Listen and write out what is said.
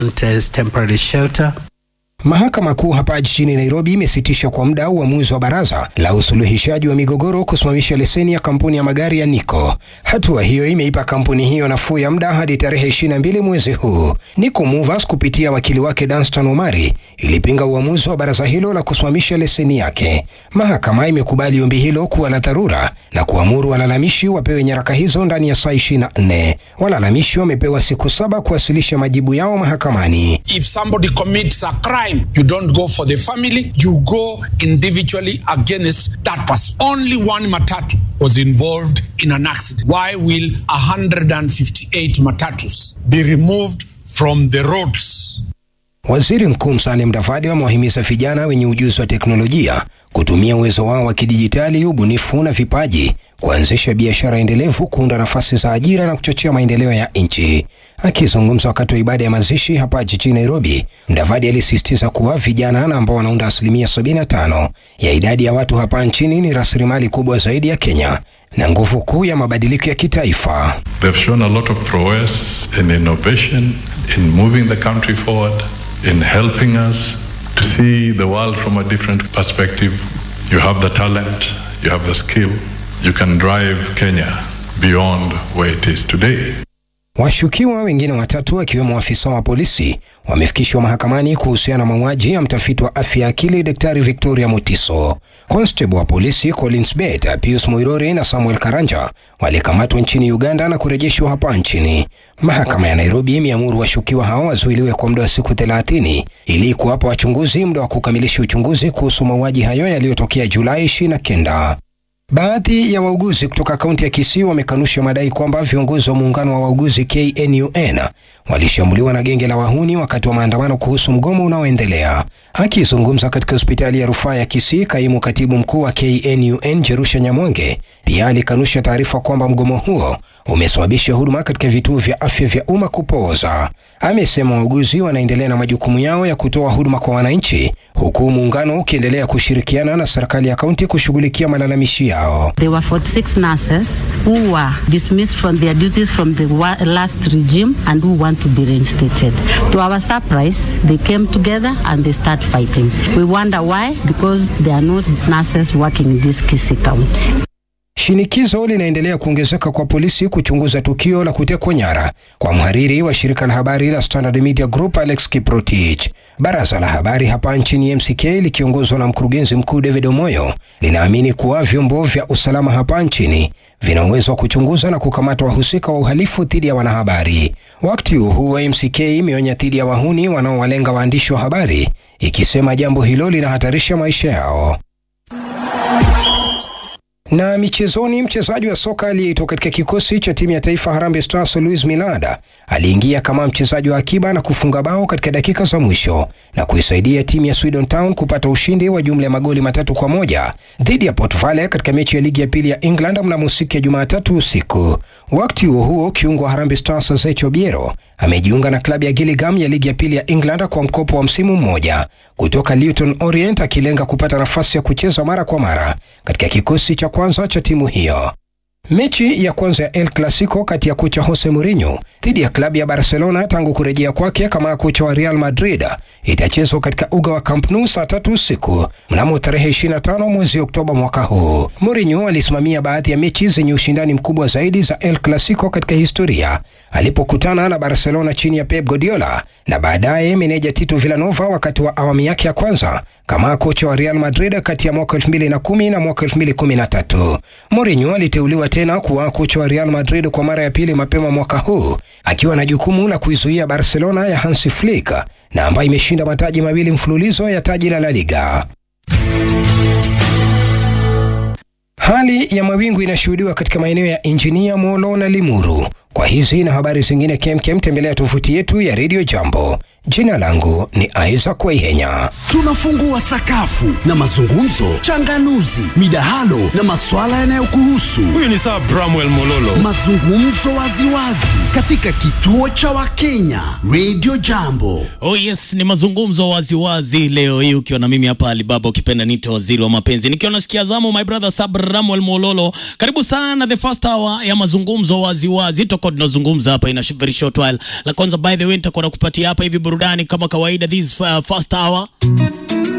as temporary shelter. Mahakama Kuu hapa jijini Nairobi imesitisha kwa muda uamuzi wa baraza la usuluhishaji wa migogoro kusimamisha leseni ya kampuni ya magari ya Nico. Hatua hiyo imeipa kampuni hiyo nafuu ya muda hadi tarehe 22 mwezi huu. Nico Movers kupitia wakili wake Danstan Omari ilipinga uamuzi wa baraza hilo la kusimamisha leseni yake. Mahakama imekubali ombi hilo kuwa la dharura na kuamuru walalamishi wapewe nyaraka hizo ndani ya saa 24. Walalamishi wamepewa siku saba kuwasilisha majibu yao mahakamani. If somebody commits a crime, you don't go for the family, you go individually against that person. Only one matatu was involved in an accident. Why will 158 matatus be removed from the roads? Waziri Mkuu Musalia Mudavadi amewahimiza vijana wenye ujuzi wa teknolojia kutumia uwezo wao wa kidijitali, ubunifu na vipaji kuanzisha biashara endelevu, kuunda nafasi za ajira na kuchochea maendeleo ya nchi. Akizungumza wakati wa ibada ya mazishi hapa jijini Nairobi, Mudavadi alisisitiza kuwa vijana na ambao wanaunda asilimia 75 ya idadi ya watu hapa nchini ni rasilimali kubwa zaidi ya Kenya na nguvu kuu ya mabadiliko ya kitaifa. They've shown a lot of prowess in innovation, in moving the country forward, in helping us to see the world from a different perspective. You have the talent, you have the skill, you can drive Kenya beyond where it is today. Washukiwa wengine watatu wakiwemo afisa wa polisi wamefikishwa mahakamani kuhusiana na mauaji ya mtafiti wa afya ya akili Daktari Victoria Mutiso. Constable wa polisi Collins Bet, Pius Muirori na Samuel Karanja walikamatwa nchini Uganda na kurejeshwa hapa nchini. Mahakama ya Nairobi imeamuru washukiwa hao wazuiliwe kwa muda wa siku 30 ili kuwapa wachunguzi muda wa kukamilisha uchunguzi kuhusu mauaji hayo yaliyotokea Julai 29. Baadhi ya wauguzi kutoka kaunti ya Kisii wamekanusha madai kwamba viongozi wa muungano wa wauguzi KNUN walishambuliwa na genge la wahuni wakati wa maandamano kuhusu mgomo unaoendelea. Akizungumza katika hospitali ya rufaa ya Kisii, kaimu katibu mkuu wa KNUN Jerusha Nyamwange pia alikanusha taarifa kwamba mgomo huo umesababisha huduma katika vituo vya afya vya umma kupooza. Amesema wauguzi wanaendelea na majukumu yao ya kutoa huduma kwa wananchi, huku muungano ukiendelea kushirikiana na serikali ya kaunti kushughulikia malalamishi yao. There were 46 nurses who were dismissed from their duties from the wa- last regime and who want to be reinstated. To our surprise, they came together and they start fighting. We wonder why, because there are no nurses working in this Kisii county. Shinikizo linaendelea kuongezeka kwa polisi kuchunguza tukio la kutekwa nyara kwa mhariri wa shirika la habari la Standard Media Group Alex Kiprotich. Baraza la habari hapa nchini MCK likiongozwa na mkurugenzi mkuu David Omoyo linaamini kuwa vyombo vya usalama hapa nchini vina uwezo wa kuchunguza na kukamata wahusika wa uhalifu dhidi ya wanahabari. Wakati huo huo, MCK imeonya dhidi ya wahuni wanaowalenga waandishi wa habari, ikisema jambo hilo linahatarisha maisha yao. Na michezoni, mchezaji wa soka aliyeitwa katika kikosi cha timu ya taifa Harambee Stars Luis Milada aliingia kama mchezaji wa akiba na kufunga bao katika dakika za mwisho na kuisaidia timu ya Swindon Town kupata ushindi wa jumla ya magoli matatu kwa moja dhidi ya Port Vale katika mechi ya ligi ya pili ya England mnamo siku ya Jumatatu usiku. Wakati huo huo, kiungo wa Harambee Stars Zecho Biero amejiunga na klabu ya Gillingham ya ligi ya pili ya England kwa mkopo wa msimu mmoja kutoka Luton Orient, akilenga kupata nafasi ya kucheza mara kwa mara katika kikosi cha kwanza cha timu hiyo. Mechi ya kwanza ya El Clasico kati ya kocha Jose Mourinho dhidi ya klabu ya Barcelona tangu kurejea kwake kama kocha wa Real Madrid itachezwa katika uga wa Camp Nou saa tatu usiku mnamo tarehe 25 mwezi Oktoba mwaka huu. Mourinho alisimamia baadhi ya mechi zenye ushindani mkubwa zaidi za El Clasico katika historia alipokutana na Barcelona chini ya Pep Guardiola na baadaye meneja Tito Villanova wakati wa awamu yake ya kwanza kama kocha wa Real Madrid kati ya mwaka 2010 na mwaka 2013. Mourinho aliteuliwa tena kuwa kocha wa Real Madrid kwa mara ya pili mapema mwaka huu akiwa na jukumu la kuizuia Barcelona ya Hansi Flick na ambayo imeshinda mataji mawili mfululizo ya taji la La Liga. Hali ya mawingu inashuhudiwa katika maeneo ya Injinia, Molo na Limuru. Kwa hizi na habari zingine kemkem, tembelea tovuti yetu ya Radio Jambo. Jina langu ni Isaac Waihenya. Tunafungua sakafu na mazungumzo, changanuzi, midahalo na maswala yanayokuhusu. Huyu ni Sir Bramwell Mololo. Mazungumzo waziwazi katika kituo cha Wakenya Radio Jambo. Oh yes, ni mazungumzo waziwazi leo hii ukiwa na mimi hapa Alibaba, ukipenda nite waziri wa mapenzi, nikiwa nasikia zamu my brother Sabramuel Mololo. Karibu sana the first hour ya mazungumzo waziwazi, tutakuwa tunazungumza hapa in a very short while. La kwanza, by the way, nitakuwa nakupatia hapa hivi burudani kama kawaida this uh, first hour